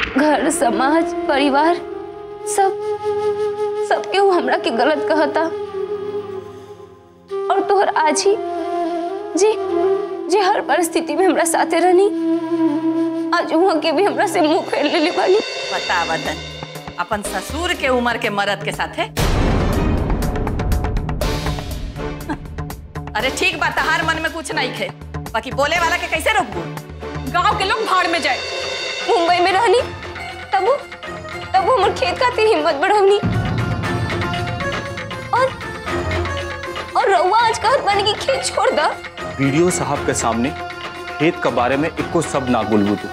घर समाज परिवार सब सबके वो हमरा के गलत कहता और तोहर आज ही जी जी हर परिस्थिति में हमरा साथे रहनी आज वहाँ के भी हमरा से मुंह फेर लेले बानी बता वतन अपन ससुर के उम्र के मर्द के साथे अरे ठीक बा तहार मन में कुछ नहीं खे बाकी बोले वाला के कैसे रोकबू गांव के लोग भाड़ में जाए मुंबई में रहनी तब वो तब वो हमर खेत खातिर हिम्मत बढ़वनी और और रउआ आज कहत बानी कि खेत छोड़ दा वीडियो साहब के सामने खेत के बारे में इक्को सब ना बोलबू तू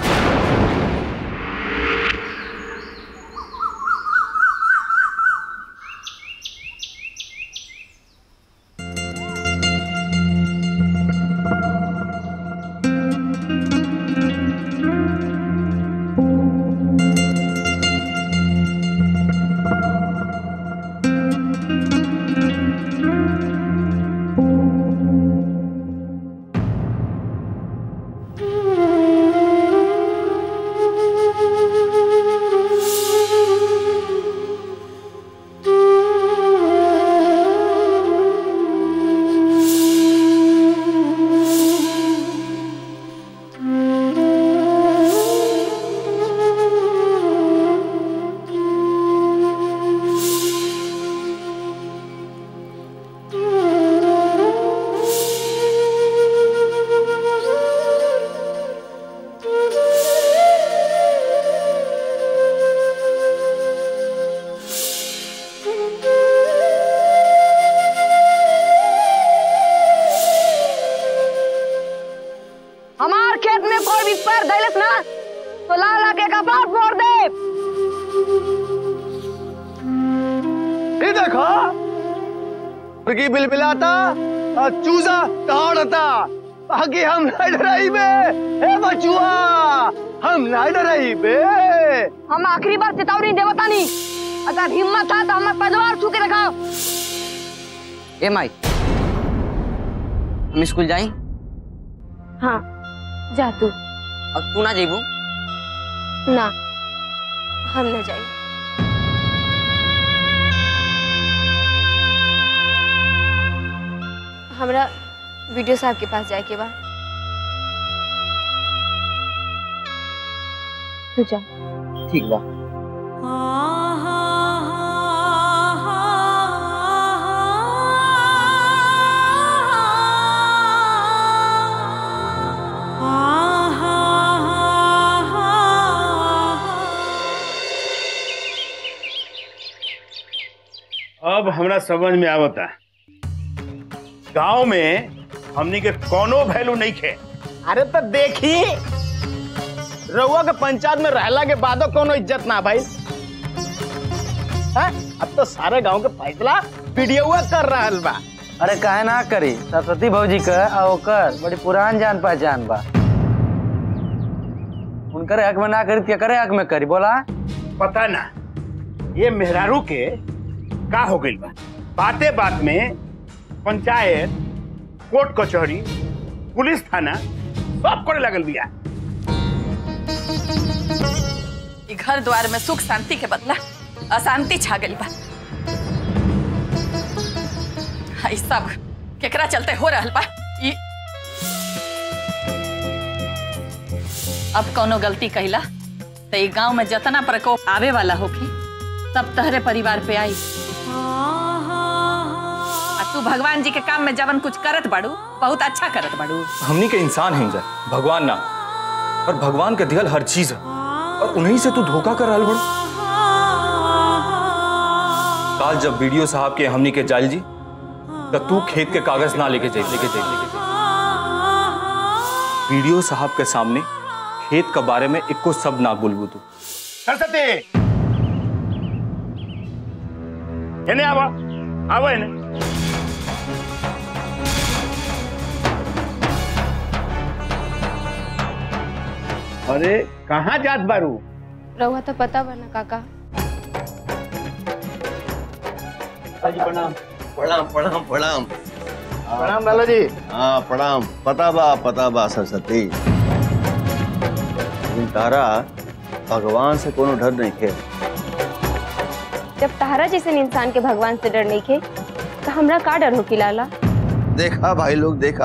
हमार खेत में कोई भी पैर धैलस ना तो ला ला के कपार फोड़ दे ये देखो मुर्गी बिलबिलाता और चूजा दौड़ता बाकी हम नहीं डराई बे ए बचुआ हम नहीं डराई बे हम आखिरी बार चेतावनी देवता नहीं अगर हिम्मत था तो हमें पैदवार छू के रखा ए माई हम स्कूल जाई हाँ जा तू अब तू ना जेबू ना हम न जाए हमरा वीडियो साहब के पास जाए के बा तू जा ठीक बा अब हमरा समझ में आवता गांव में हमनी के कोनो वैल्यू नहीं खे अरे तो देखी रउआ के पंचायत में रहला के बादो कोनो इज्जत ना भाई हैं? अब तो सारे गांव के फैसला वीडियो कर रहल बा अरे काहे ना करी सरस्वती भौजी का आ ओकर बड़ी पुरान जान पहचान बा उनकर हक में ना करी तो करे हक में करी बोला पता ना ये मेहरारू के का हो गइल बा बाते बात में पंचायत कोर्ट कचहरी पुलिस थाना सब करे लगल बिया ई घर द्वार में सुख शांति के बदला अशांति छा गई बा ई सब केकरा चलते हो रहल बा ई अब कोनो गलती कहिला तो ई गांव में जतना प्रकोप आवे वाला होखी सब तहरे परिवार पे आई आ तू भगवान जी के काम में जवन कुछ करत बाड़ू बहुत अच्छा करत बाड़ू हमनी के इंसान हैं जा भगवान ना और भगवान के दियल हर चीज है और उन्हीं से तू धोखा कर रहल बड़ काल जब वीडियो साहब के हमनी के जाल जी तब तू खेत के कागज ना लेके जाई लेके जाई लेके जाई वीडियो साहब के सामने खेत के बारे में इक्को सब ना बोलबू तू सरस्वती एने आवा आवा एने अरे कहाँ जात बारू रहुआ तो पता बा ना काका प्रणाम प्रणाम प्रणाम प्रणाम लाला जी हाँ प्रणाम पता बा पता बा सरस्वती लेकिन तारा भगवान से कोनो डर नहीं खे जब तहरा जैसे इंसान के भगवान से डर नहीं खे तो हमरा का डर हो कि लाला देखा भाई लोग देखा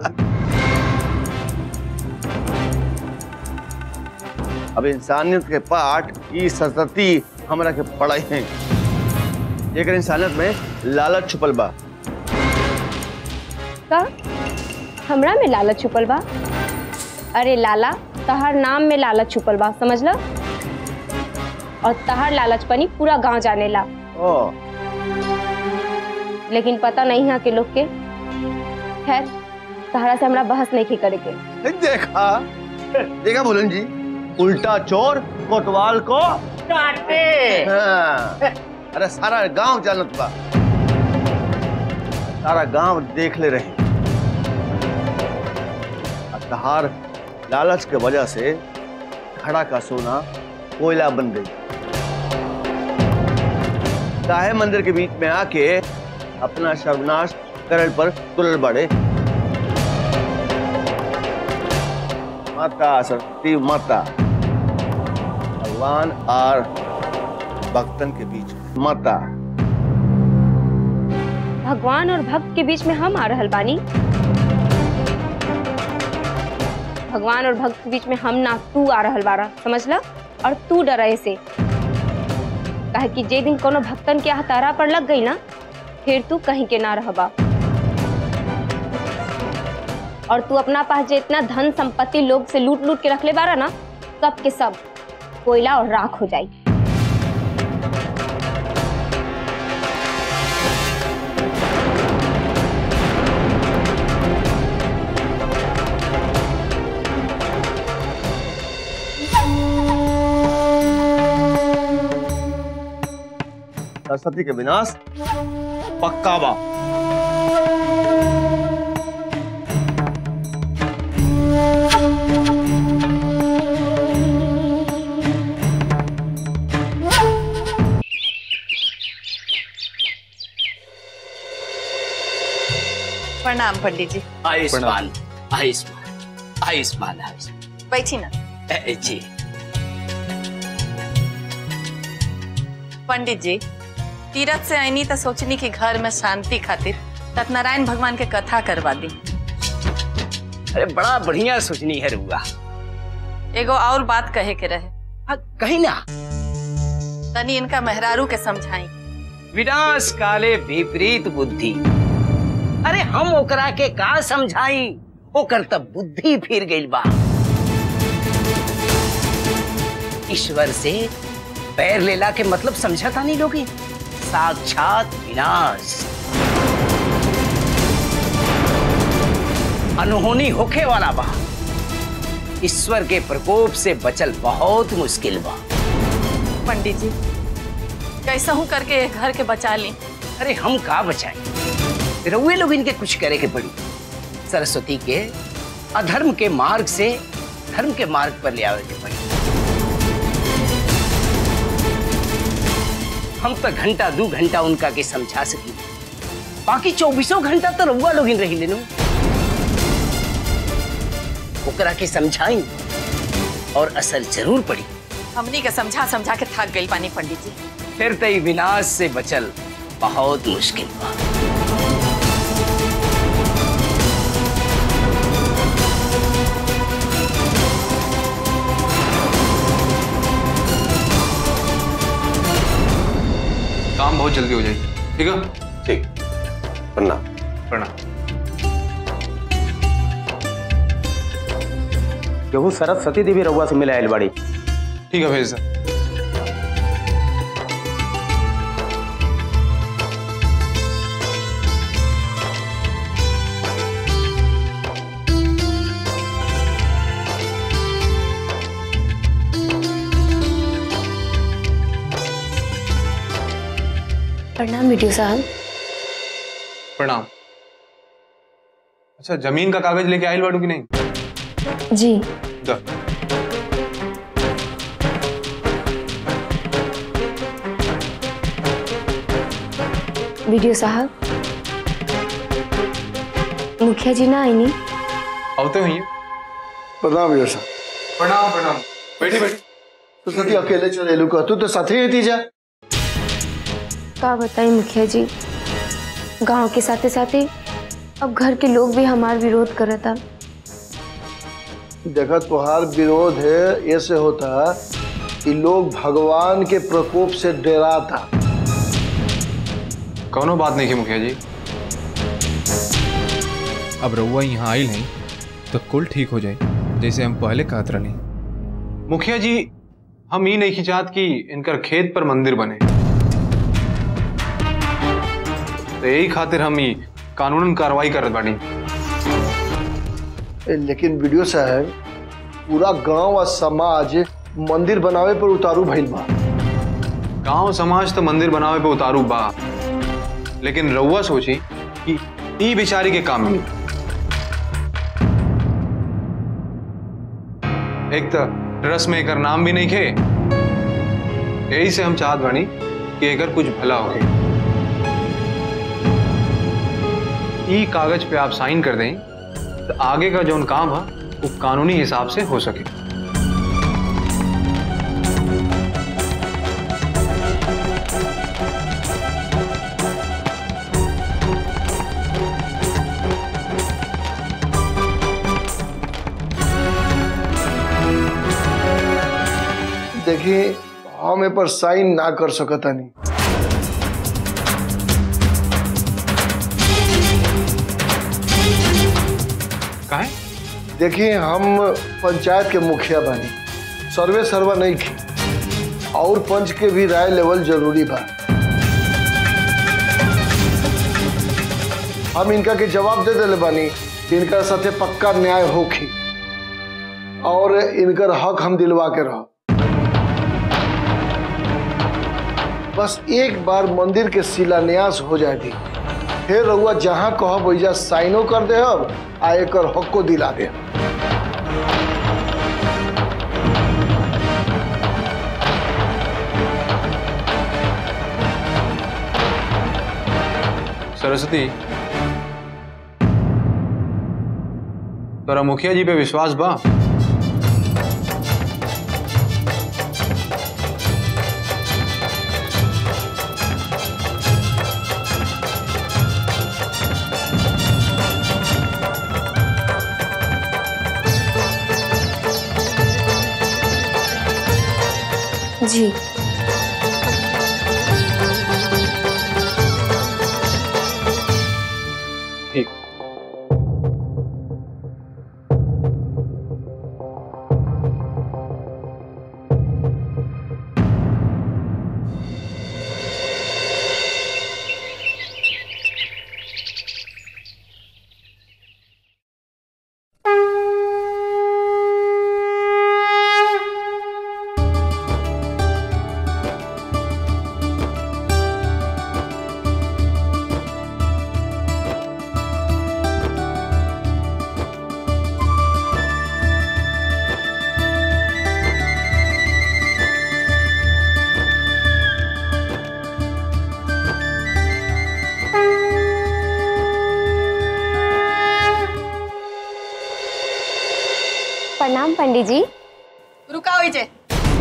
अब इंसानियत के पाठ ई सरस्वती हमरा के पढ़ाई है जेकर इंसानियत में लालच छुपल बा का हमरा में लालच छुपल बा अरे लाला तहार नाम में लालच छुपल बा समझ ला और तहार लालचपनी पूरा गांव जानेला ओ लेकिन पता नहीं यहाँ के लोग के खैर तहरा से हमरा बहस नहीं की करे के देखा देखा बोलन जी उल्टा चोर कोतवाल को काटे हाँ। अरे सारा गांव जानत बा सारा गांव देख ले रहे और तहार लालच के वजह से खड़ा का सोना कोयला बन गई काहे मंदिर के बीच में आके अपना सर्वनाश करल पर तुलल बड़े माता सरस्वती माता भगवान और भक्तन के बीच माता भगवान और भक्त के बीच में हम आ रहल बानी भगवान और भक्त के बीच में हम ना तू आ रहल बारा समझ ला और तू डरे से काहे कि जे दिन कोनो भक्तन के हतारा पर लग गई ना फिर तू कहीं के ना रहबा और तू अपना पास जे इतना धन संपत्ति लोग से लूट लूट के रख ले बारा ना सब के सब कोयला और राख हो जाई सरस्वती के विनाश पक्का बा प्रणाम पंडित जी आयुष्मान आयुष्मान आयुष्मान आयुष्मान बैठी ना ए, जी पंडित जी तीरथ से आईनी तो सोचनी कि घर में शांति खातिर सत्यनारायण भगवान के कथा करवा दी अरे बड़ा बढ़िया सोचनी है रुआ एगो और बात कहे के रहे हाँ, कहीं ना तनी इनका मेहरारू के समझाई विनाश काले विपरीत बुद्धि अरे हम ओकरा के का समझाई ओकर तब बुद्धि फिर गई बा ईश्वर से पैर लेला के मतलब समझता नहीं लोगे साक्षात विनाश अनहोनी होखे वाला बा ईश्वर के प्रकोप से बचल बहुत मुश्किल बा पंडित जी कैसा हूँ करके घर के बचा ली अरे हम का बचाए रउए लोग इनके कुछ करे के पड़ी सरस्वती के अधर्म के मार्ग से धर्म के मार्ग पर ले आवे के पड़ी हम तो घंटा दो घंटा उनका के समझा सकी बाकी चौबीसों घंटा तो रउआ लोग रही लेनो ओकरा के समझाई और असर जरूर पड़ी हमनी के समझा समझा के थक गई पानी पंडित जी फिर तई विनाश से बचल बहुत मुश्किल बा काम बहुत जल्दी हो जाएगी ठीक है ठीक प्रणाम प्रणाम केहू सरस्वती देवी रउआ से मिले आयल बाड़ी ठीक है भेज सर प्रणाम वीडियो साहब प्रणाम अच्छा जमीन का कागज लेके आयल बाड़ू कि नहीं जी द वीडियो साहब मुखिया जी ना आईनी आवते हुई प्रणाम यशा प्रणाम प्रणाम बैठी बैठी सरस्वती अकेले चले लू का तू तो साथे ही थी जा का बताई मुखिया जी गांव के साथे साथे अब घर के लोग भी हमार विरोध करता देखा तुहार विरोध है ऐसे होता कि लोग भगवान के प्रकोप से डराता कौनो बात नहीं की मुखिया जी अब रउआ यहाँ आइल हैं तो कुल ठीक हो जाए जैसे हम पहले कहत रही मुखिया जी हम ये नहीं चाहत कि इनकर खेत पर मंदिर बने तो यही खातिर हम ही कानूनन कार्रवाई करत बानी ए, लेकिन वीडियो साहब पूरा गांव और समाज मंदिर बनावे पर उतारू भइल बा गांव समाज तो मंदिर बनावे पे उतारू बा लेकिन रउआ सोची कि ई बिचारी के काम में एक तो रस में एकर नाम भी नहीं खे यही से हम चाहत बानी कि एकर कुछ भला होके ई कागज पे आप साइन कर दें तो आगे का जो काम है वो कानूनी हिसाब से हो सके देखिए हम ए पर साइन ना कर सकता नहीं काहे देखिए हम पंचायत के मुखिया बानी सर्वे सर्वा नहीं की और पंच के भी राय लेवल जरूरी बा हम इनका के जवाब दे दिले बानी कि इनका साथे पक्का न्याय होखी और इनकर हक हम दिलवा के रह बस एक बार मंदिर के शिलान्यास हो जाए दी फिर रउआ जहां कहब वैजा साइनो कर दे आ एकर हक को दिला दे सरस्वती तोरा मुखिया जी पे विश्वास बा जी ठीक प्रणाम पंडित जी रुका हुई जे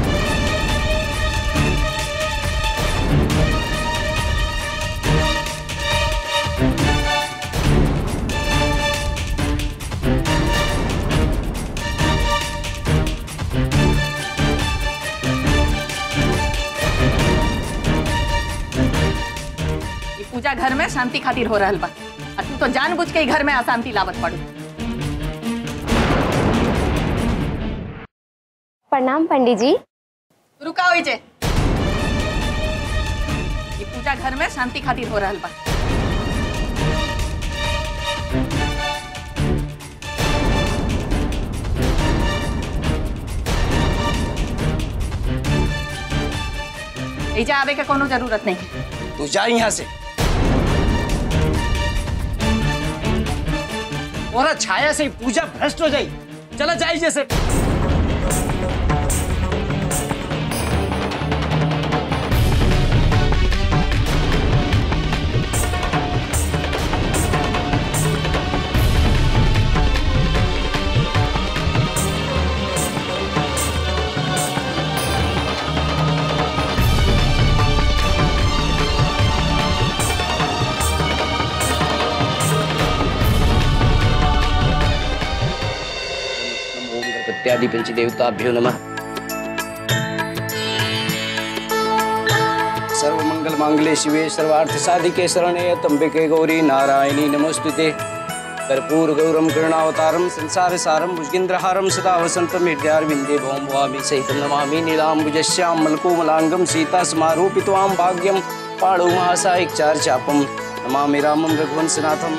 ये पूजा घर में शांति खातिर हो रहल बा और तू तो जानबूझ के ही घर में अशांति लावत पड़ू प्रणाम पंडित जी रुका हुई जे ये पूजा घर में शांति खातिर हो रहल बा एजा आवे के कोनो जरूरत नहीं है तू जा यहाँ से और छाया से ही पूजा भ्रष्ट हो जाई चला जाई जैसे प्रत्यादि पंचदेवताभ्यो नमः सर्वमंगल मांगले शिवे सर्वार्थ साधिके शरणे तंबिके गौरी नारायणी नमोस्तुते कर्पूर गौरम करुणावतारम संसार सारम भुजगेन्द्रहारम सदा वसंतम हृदयारविंदे भौम भवामी सहितं नमामि नीलाम्बुजश्याम मलकोमलांगम सीता समारूपित्वां भाग्यम पाणौ महासायिक चार चापम नमामि रामं रघुवंशनाथम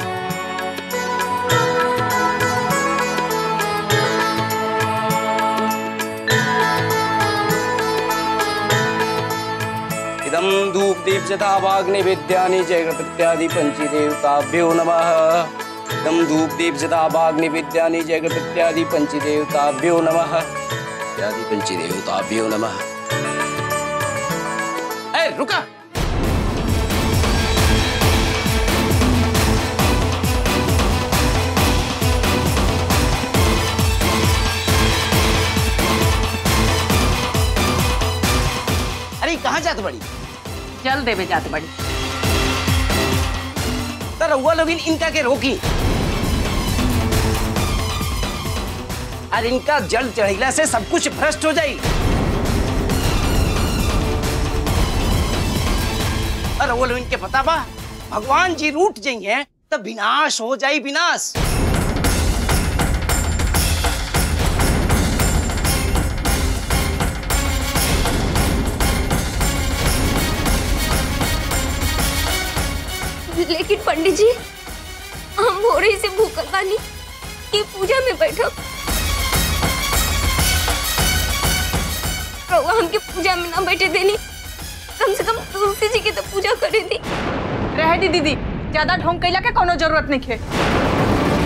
इदं धूपदीप जथा वाग्निवेद्यानि जयगणपत्यादि पञ्चदेवताभ्यो नमः इदं धूपदीप जथा वाग्निवेद्यानि जयगणपत्यादि पञ्चदेवताभ्यो नमः इत्यादि पञ्चदेवताभ्यो नमः ए रुका अरे कहाँ जात बड़ी जल देवे जात बड़ी तो रउआ लोग इनका के रोकी और इनका जल चढ़ीला से सब कुछ भ्रष्ट हो जाई और रउआ लोग इनके पता बा भगवान जी रूठ जाइए तो विनाश हो जाई विनाश लेकिन पंडित जी हम भोरे से भूखल बानी ये पूजा में बैठो रउआ हमके पूजा में ना बैठे देनी कम से कम तुलसी जी के तो पूजा करे दी रह दी दीदी ज्यादा ढोंग कैला के कोनो जरूरत नहीं है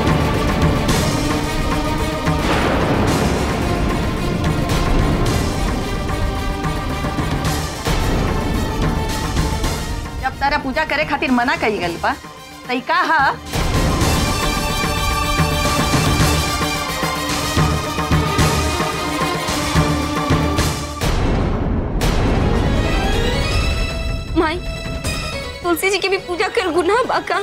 जब तारा पूजा करे खातिर मना कई गल बा तई का हा माई तुलसी जी की भी पूजा कर गुनाह बाका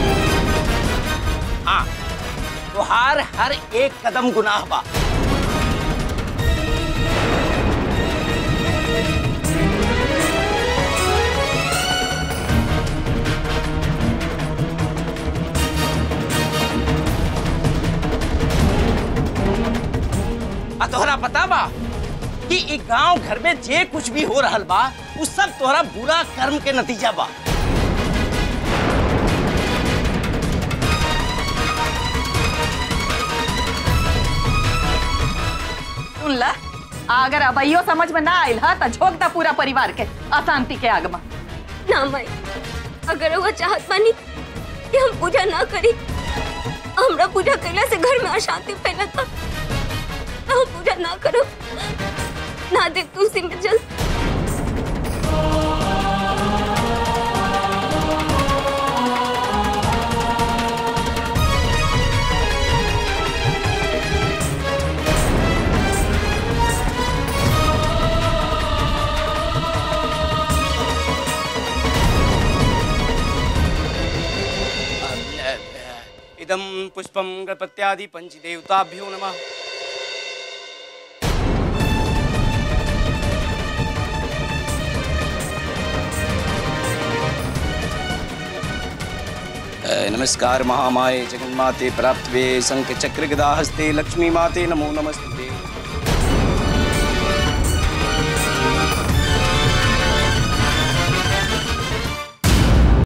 हाँ तुहार हर एक कदम गुनाह बा आ तोहरा पता बा कि ई गांव घर में जे कुछ भी हो रहल बा उ सब तोहरा बुरा कर्म के नतीजा बा सुन ला अगर अबैयो समझ में ना आयल हा त झोंक दा पूरा परिवार के अशांति के आग में ना माई अगर वो चाहत बानी कि हम पूजा ना करी हमरा पूजा कैला से घर में अशांति फैलता तो हम पूजा ना करो ना दे तुलसी में जल इदं पुष्पं गणपत्यादि पंचदेवताभ्यो नमः अ, नमस्कार महामाये जगन्माते प्राप्तवे शंख चक्र गदा हस्ते लक्ष्मी माते नमो नमस्ते